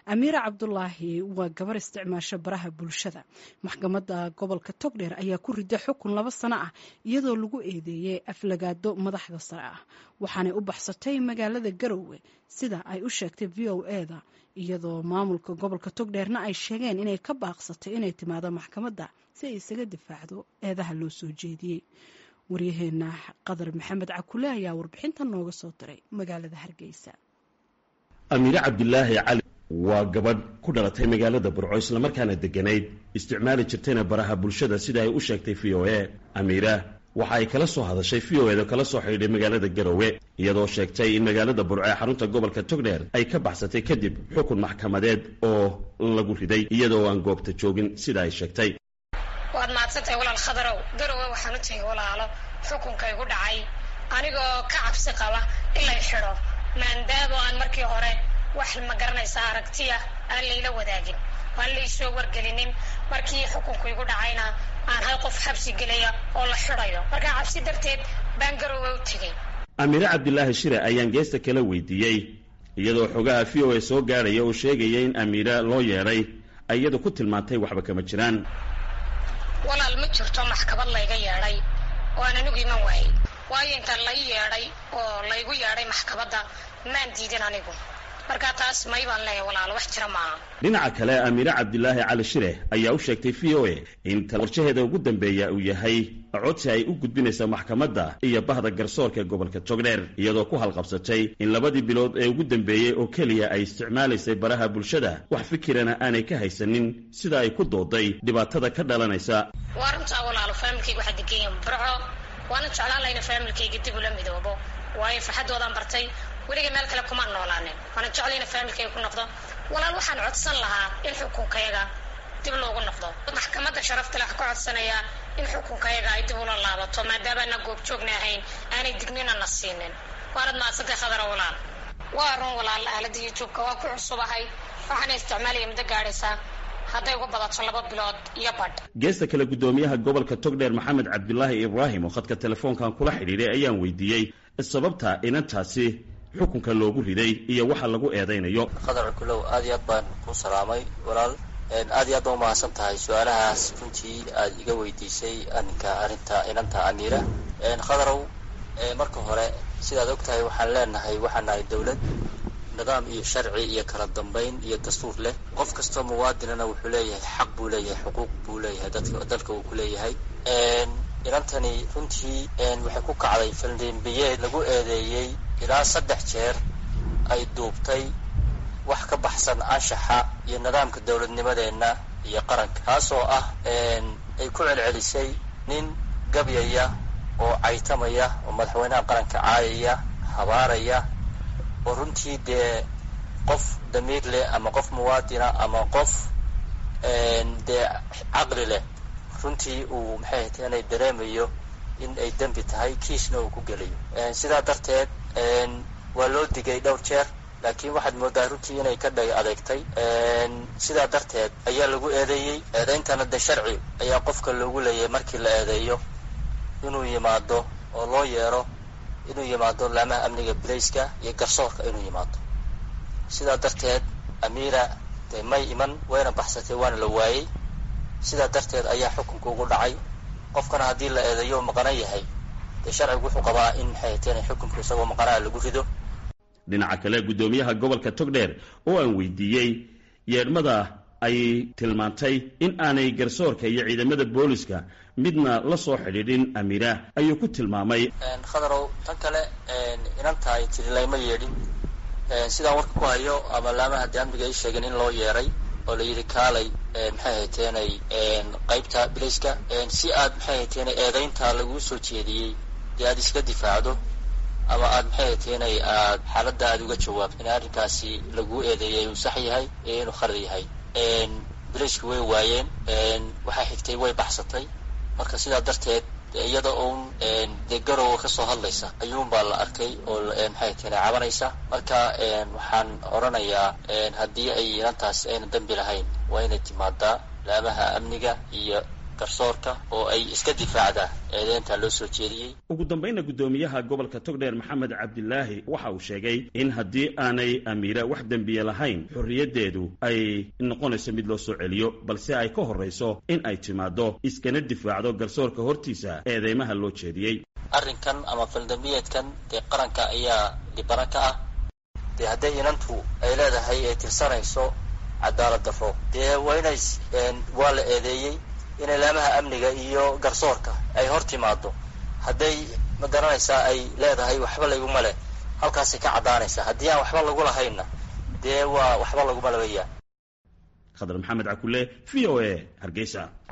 amiira cabdulaahi waa gabar isticmaasho baraha bulshada maxkamadda gobolka togdheer ayaa ku rida xukun laba sano ah iyadoo lagu eedeeyey aflagaado madaxda sare ah waxaanay u baxsatay magaalada garowe sida ay u sheegtay v o eda iyadoo maamulka gobolka togdheerna ay sheegeen inay ka baaqsatay inay timaado maxkamadda si ay isaga difaacdo eedaha loo soo jeediyey waryaheena qadar maxamed cakule ayaa warbixinta nooga soo diray magaalada hargeysa amiire cabdilaahi cali waa gabadh ku dhalatay magaalada burco islamarkaana degganayd isticmaali jirtayna baraha bulshada sida ay u sheegtay v o e amiira waxa ay kala soo hadashay v o eda kala soo xidhiidhay magaalada garowe iyadoo sheegtay in magaalada burco ee xarunta gobolka togdheer ay ka baxsatay kadib xukun maxkamadeed oo lagu riday iyadoo aan goobta joogin sida ay sheegtay waad mahadsantahay walaal khadarow garowe waxaan u tegay walaalo xukunka igu dhacay anigoo ka cabsi qaba in lay xidho maandaamo aan markii hore wax ma garanaysaa aragtiya aan layla wadaagin aan laysoo wargelinin markii xukunku igu dhacayna aan hal qof xabsi gelaya oo la xidhayo markaa cabsi darteed baan garowe u tegay amiire cabdilaahi shire ayaan geesta kala weydiiyey iyadoo xogaha v o a soo gaadhaya oo sheegaya in amiira loo yeedhay ay iyadu ku tilmaantay waxba kama jiraan walaal ma jirto maxkamad layga yeedhay oo aan anigu iman waayey waayo intaan lai yeedhay oo laygu yeedhay maxkamadda maan diidin anigu markaa taas may baan leeyahay walaalo wax jira maaha dhinaca kale amiire cabdilaahi cali shire ayaa u sheegtay v o a in qorshaheeda ugu dambeeya uu yahay codsi ay u gudbinaysa maxkamadda iyo bahda garsoorka ee gobolka togdheer iyadoo ku halqabsatay in labadii bilood ee ugu dambeeyey oo keliya ay isticmaalaysay baraha bulshada wax fikirana aanay ka haysanin sida ay ku dooday dhibaatada ka dhalanaysa waa runtaa walaalo faamilkayga waxaa deganyahin burco waana jeclaan lahayna faamilkayga dib ula midoobo waayo farxadoodaan bartay weliga meel kale kumaan noolaanin waana jeclayna faamilkayga ku noqdo walaal waxaan codsan lahaa in xukunkayaga dib loogu noqdo maxkamadda sharafta leh ka codsanayaa in xukunkayaga ay dib ula laabato maadaamaana goobjoogna ahayn aanay dignina na siinin waanad mahadsantay khadara walaal waa run walaal aalada youtubeka waa ku cusubahay waxaana isticmaalaya muddo gaadhaysaa hadday uga badato laba bilood iyo badh geesta kale guddoomiyaha gobolka togdheer maxamed cabdilaahi ibraahim oo khadka telefoonkan kula xidhiidhay ayaan weydiiyey sababta inantaasi xukunka loogu riday iyo waxa lagu eedaynayo khadar kulow aad iyo aad baan ku salaamay walaal aad iyo aad baan umahadsan tahay su-aalahaas runtii aad iga weydiisay aninka arrinta inanta amiira khadarow marka hore sidaad og tahay waxaan leenahay waxaan nahay dawlad nidaam iyo sharci iyo kala dambayn iyo dastuur leh qof kastoo muwaadinana wuxuu leeyahay xaq buu leeyahay xuquuq buu leeyahay dadka dalka uu ku leeyahay inantani runtii waxay ku kacday faldembiyeed lagu eedeeyey ilaa saddex jeer ay duubtay wax ka baxsan anshaxa iyo nidaamka dowladnimadeenna iyo qaranka taasoo ah ay ku celcelisay nin gabyaya oo caytamaya oo madaxweynaha qaranka caayaya habaaraya oo runtii dee qof damiir leh ama qof muwaadina ama qof dee caqli leh runtii uu maxay ahayd inay dareemayo in ay dembi tahay kiisna uu ku gelayo sidaa darteed waa loo digay dhowr jeer laakiin waxaad moodaa runtii inay ka dhag adeegtay sidaa darteed ayaa lagu eedeeyey eedeyntana de sharci ayaa qofka loogu leeyahay markii la eedeeyo inuu yimaado oo loo yeero inuu yimaado laamaha amniga bilayska iyo garsoorka inuu yimaado sidaa darteed amiira de may iman wayna baxsatay waana la waayey sidaa darteed ayaa xukunka ugu dhacay qofkana haddii la eedeeyo maqana yahay dee sharcigu wuxuu qabaa in maxay hateen xukunka isagoo maqanaa lagu rido dhinaca kale guddoomiyaha gobolka togdheer oo aan weydiiyey yeedhmada ay tilmaantay in aanay garsoorka iyo ciidamada booliska midna la soo xidhiidhin amiira ayuu ku tilmaamay khadarow tan kale inanta ay tiri layma yeedhin sidaan warka ku hayo ama laamaha de amniga ay sheegeen in loo yeeray oo la yidhi kaalay maxay hayteenay qaybta bilayska si aad maxay hayteenay eedaynta laguu soo jeediyey dee aad iska difaacdo ama aad maxay hayteenay aad xaaladda aad uga jawaabto in arrinkaasi laguu eedeeyay uu sax yahay iyo inuu khalad yahay bilayska way waayeen waxaa xigtay way baxsatay marka sidaa darteed iyada uun dee garowa kasoo hadlaysa ayuunbaa la arkay oo maxay hayteenay cabanaysa marka waxaan odhanayaa haddii ay inantaas ayna dembi lahayn waa inay timaadaa laamaha amniga iyo garsoorka oo ay iska difaacda eedeynta loo soo jeediyey ugu dambayna guddoomiyaha gobolka togdheer maxamed cabdilaahi waxa uu sheegay in haddii aanay amiira wax dembiye lahayn xorriyaddeedu ay noqonayso mid loo soo celiyo balse ay ka horrayso in ay timaaddo iskana difaacdo garsoorka hortiisa eedeymaha loo jeediyey arrinkan ama faldambiyeedkan dee qaranka ayaa dhibana ka ah dee hadday inantu ay leedahay ay tirsanayso cadaalad darro dee waa inay waa la eedeeyey in ilaamaha amniga iyo garsoorka ay hor timaado hadday ma garanaysaa ay leedahay waxba layguma leh halkaasay ka caddaanaysaa haddii aan waxba lagu lahaynna dee waa waxba laguma labayaa khadar maxamed cakule v o a hargeysa